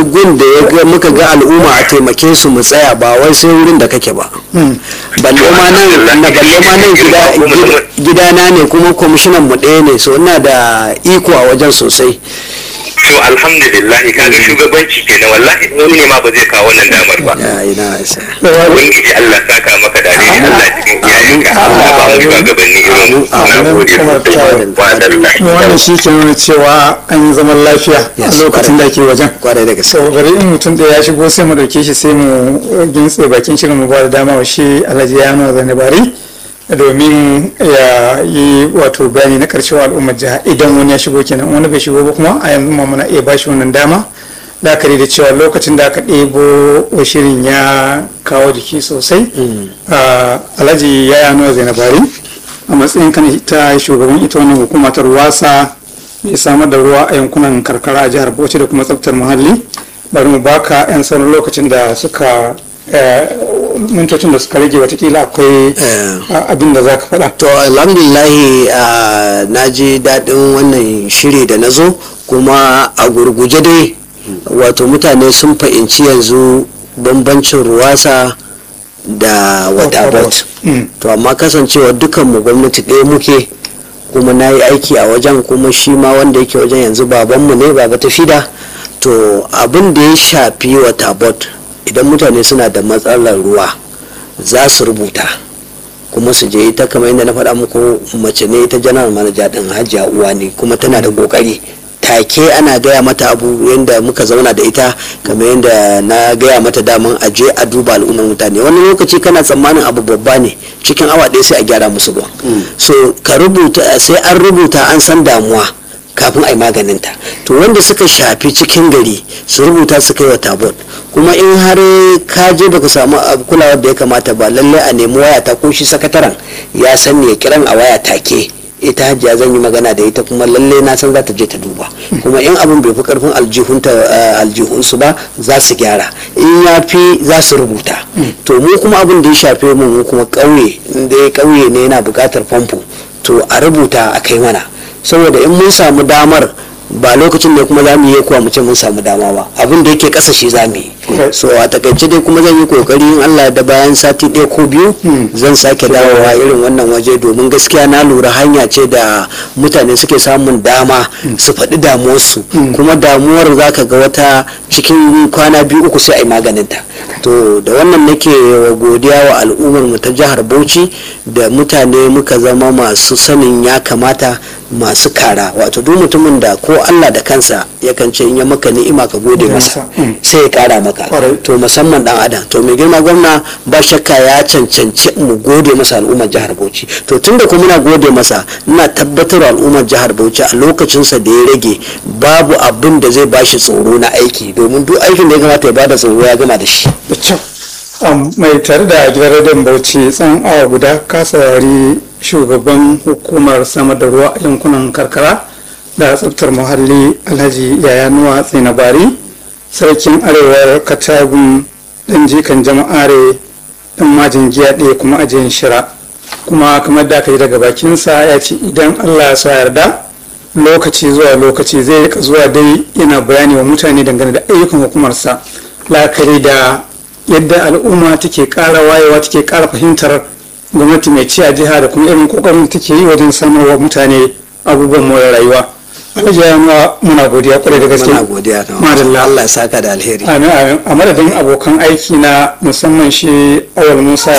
gun da ya ga muka ga al'umma a taimake su mu tsaya ba wai sai wurin da kake ba balle ma nan na balle ma nan gida gida- gidana ne kuma kwamishinan mu ɗaya ne so ina da iko a wajen sosai to alhamdulillah kaga shugabanci kenan wallahi wani ne ma ba zai kawo wannan damar ba ya ina isa ubangiji Allah saka maka da alheri Allah cikin iyayenka Allah ba mu shugabanni irin na gode sosai wadalla wannan shi ke nuna cewa an yi zaman lafiya a Yes, lokacin da ke wajen kwarai da gaske so bari in mutum da ya shigo sai mu dauke shi sai mu gintse bakin shirin mu ba da dama wa shi alhaji ya nuna zane bari domin ya yi wato bayani na karshe wa al'ummar jiha idan wani ya shigo kenan wani bai shigo ba kuma a yanzu ma muna iya bashi wannan dama la'akari da cewa lokacin da aka ɗebo wa shirin ya kawo jiki sosai ah, alhaji ya nuna zane bari a matsayin kan ta shugaban ita wannan hukuma ta ruwasa mai samar da ruwa a yankunan karkara a jihar bauchi da kuma tsaftar muhalli bari mu baka 'yan sauran lokacin da suka eh, mintocin da suka rage watakila akwai ah, abin da za ka faɗa to alhamdulillahi ah, na ji daɗin wannan shiri da na zo kuma a gurguje dai wato mutane sun fahimci yanzu bambancin ruwasa da watabot Mm. to amma kasancewa dukanmu gwamnati ɗaya muke kuma na yi aiki a wajen kuma shi ma wanda yake wajen yanzu babanmu ne baba ta fida to abin da ya shafi watabot idan mutane suna da matsalar ruwa za su rubuta kuma su je ita kamar yadda na faɗa muku mace ne ita janar manaja ɗin hajiya uwa ne kuma tana da ƙoƙari take ana gaya mata abu yadda muka zauna da ita kamar yadda na gaya mata daman a je a duba al'ummar mutane wani lokaci kana tsammanin abu babba ne cikin awa ɗaya sai a gyara musu ruwan so ka rubuta sai an rubuta an san damuwa kafin a yi maganinta to wanda suka shafi cikin gari su rubuta su kai wa tabot kuma in har ka je baka samu abu kulawar da ya kamata ba lalle a nemi waya ta ko shi sakataren ya san ya kiran a waya take ita hajiya zan yi magana da ita kuma lalle na san za ta je ta duba kuma in abin bai fi karfin aljihunta aljihunsu ba za su gyara in ya fi za su rubuta to mu kuma abin da ya shafe mu mu kuma ƙauye inda ya ƙauye ne yana buƙatar famfo to a rubuta a kai mana saboda in mun samu damar ba lokacin da kuma za mu yi kuwa mu ce mun samu dama ba abin da yake kasa shi za mu yi so a takaice dai kuma zan yi kokari in Allah da bayan sati ɗaya ko biyu zan sake dawowa irin wannan waje domin gaskiya na lura hanya ce da mutane suke samun dama su faɗi damuwarsu kuma damuwar zaka ga wata cikin kwana biyu uku sai a yi maganinta to da wannan nake godiya wa al'ummar mu ta jihar Bauchi da mutane muka zama masu sanin ya kamata masu kara wato duk mutumin da ko Allah da kansa yakan ce in ya maka ni'ima ka gode masa sai ya kara maka to musamman dan adam to mai girma gwamna ba shakka ya cancanci mu gode masa al'ummar jihar Bauchi to tunda kuma muna gode masa ina tabbatar al'ummar jihar Bauchi a lokacinsa da ya rage babu abin da zai bashi tsoro na aiki domin duk aikin da ya kamata ya bada tsoro ya gama da shi da kyau Am, mai tare da gidan radiyon bauchi tsan awa guda ka saurari shugaban hukumar samar da ruwa a yankunan karkara da tsaftar muhalli alhaji yayanuwa tsinabari sarkin arewar katagun dan jikan jama'are dan majin giya ɗaya kuma ajiyin shira kuma kamar da aka yi daga bakinsa ya ce idan allah ya sa yarda lokaci zuwa lokaci zai rika zuwa dai yana bayani wa mutane dangane da ayyukan hukumarsa la'akari da yadda al'umma take ƙara wayewa take ƙara fahimtar gwamnati mai ci a jiha da kuma irin kokarin da take yi wajen samarwa mutane abubuwan more rayuwa alhaji ya nuna muna godiya kwarai da gaske muna godiya kan madalla Allah ya saka da alheri amin amin a madadin abokan aiki na musamman shi awal musa